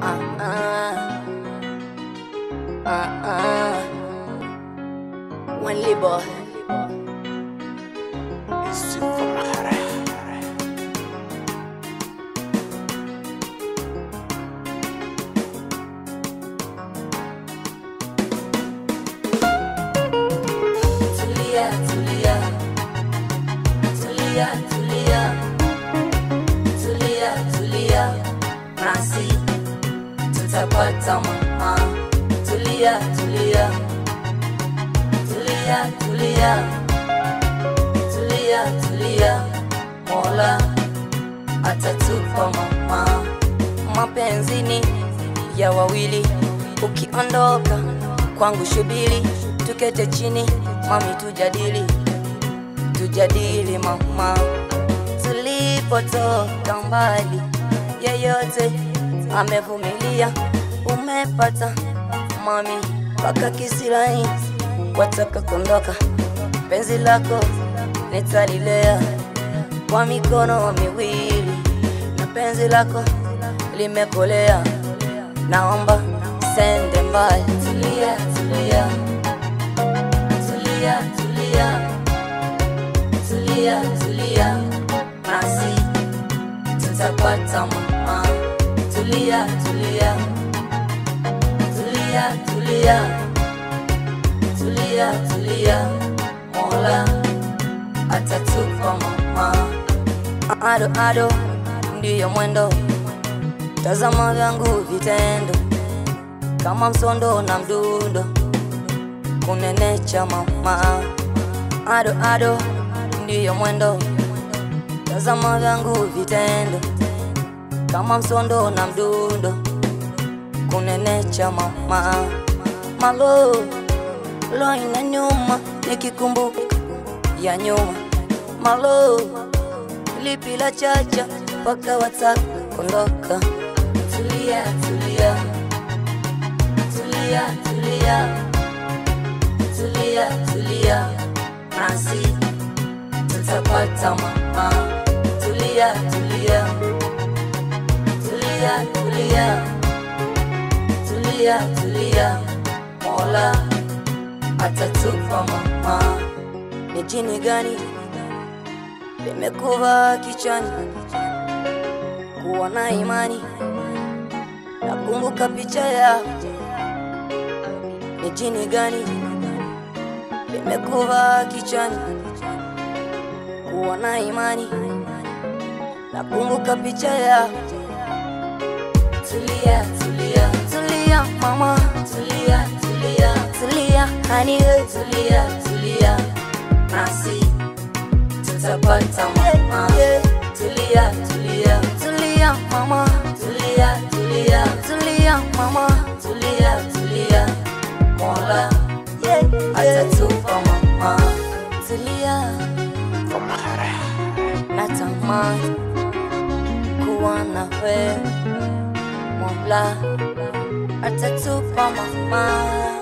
Uh-uh. Uh-uh. One label. Tulia, tulia. Tulia, tulia. Tulia, tulia. Nasi tutapata mama. Tulia, tulia. Tulia, tulia. Tulia, tulia. Mola atatupa mama. Mapenzini ya wawili, ukiondoka kwangu shubiri, tukete chini mami, tujadili tujadili mama, tulipotoka mbali, yeyote amevumilia, umepata mami mpaka kisirai, wataka kuondoka, penzi lako nitalilea kwa mikono miwili, na penzi lako limekolea, naomba sende mbali. Tulia, tulia, tulia, tulia tulia tulia, nasi tutapata mama. Tulia tulia, tulia tulia, tulia tulia, Mola atatupa mama. Ado ado ndiyo mwendo, tazama vyangu vitendo kama msondo na mdundo, kunenecha mama. Ado ado ndiyo mwendo, tazama vyangu vitendo kama msondo na mdundo, kunenecha mama. Malo lo ina nyuma, nikikumbuka ya nyuma. Malo lipi la chacha mpaka wataka kondoka. Tulia tulia tulia tulia tulia tulia, nasi tutapata mama. Tulia tulia tulia tulia tulia tulia, Mola atatupa mama. Ni jini gani limekuva kichwani? Kuwa na imani, nakumbuka picha ya ni jini gani limekuva kichwani? Kuwa na imani, nakumbuka picha ya Tulia, tulia, tulia mama, tulia, tulia, tulia hani we, tulia, tulia, nasi tutapata mama. Tulia, tulia, tulia mama, tulia, tulia, tulia mama, tulia, tulia, Mola atatupa mama. Tulia, natamani kuwa na wewe Mola atatupa mama